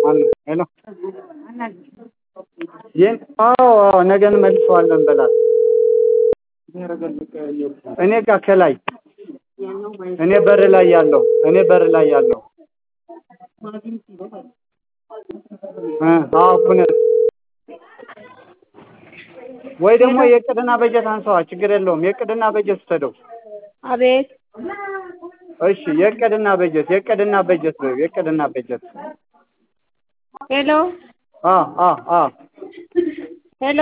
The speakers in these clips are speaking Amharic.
ሄሎ ይህን አዎ አዎ ነገ እንመልሰዋለን በላት። እኔ ጋር ከላይ እኔ በር ላይ ያለው እኔ በር ላይ ያለው እ አዎ ኩነት ወይ ደግሞ የእቅድና በጀት አንሰዋ ችግር የለውም። የእቅድና በጀት ውሰደው። አቤት እሺ የእቅድና በጀት የእቅድና በጀት ነው የእቅድና በጀት ሄሎ አ አ አ ሄሎ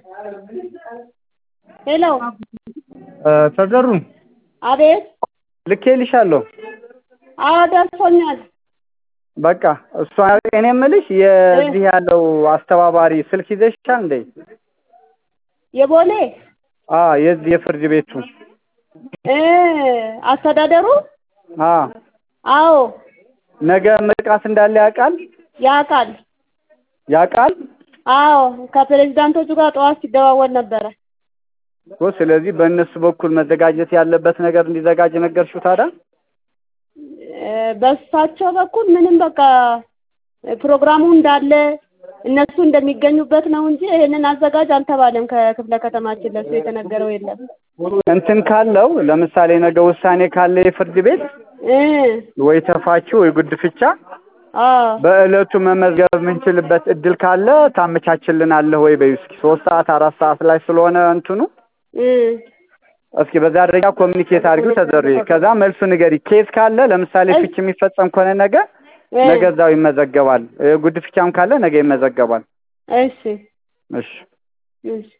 ሄሎ እ ተዘሩ አቤት ልኬልሻለሁ። አዎ ደርሶኛል። በቃ እሷ እኔ የምልሽ የዚህ ያለው አስተባባሪ ስልክ ይዘሻል እንዴ? የቦሌ አ የዚህ የፍርድ ቤቱ እ አስተዳደሩ አ አዎ ነገ ምርቃት እንዳለ ያውቃል ያውቃል። ያውቃል አዎ ከፕሬዝዳንቶቹ ጋር ጠዋት ሲደዋወል ነበረ። እኮ ስለዚህ በእነሱ በኩል መዘጋጀት ያለበት ነገር እንዲዘጋጅ ነገርሽው ታዲያ? እ በእሳቸው በኩል ምንም በቃ ፕሮግራሙ እንዳለ እነሱ እንደሚገኙበት ነው እንጂ ይሄንን አዘጋጅ አልተባለም። ከክፍለ ከተማችን ለሱ የተነገረው የለም። እንትን ካለው ለምሳሌ ነገ ውሳኔ ካለ የፍርድ ቤት እ ወይ ተፋችው ወይ ጉድፍቻ አዎ በእለቱ መመዝገብ የምንችልበት እድል ካለ ታመቻችልናለህ ወይ በይ እስኪ ሶስት ሰዓት አራት ሰዓት ላይ ስለሆነ እንትኑ እ እስኪ በዛ ደረጃ ኮሚኒኬት አድርጊው ተዘሪ ከዛ መልሱ ንገሪ ኬዝ ካለ ለምሳሌ ፍች የሚፈጸም ከሆነ ነገ እ ነገ እዛው ይመዘገባል እ ጉድፍቻም ካለ ነገ ይመዘገባል እሺ እሺ እሺ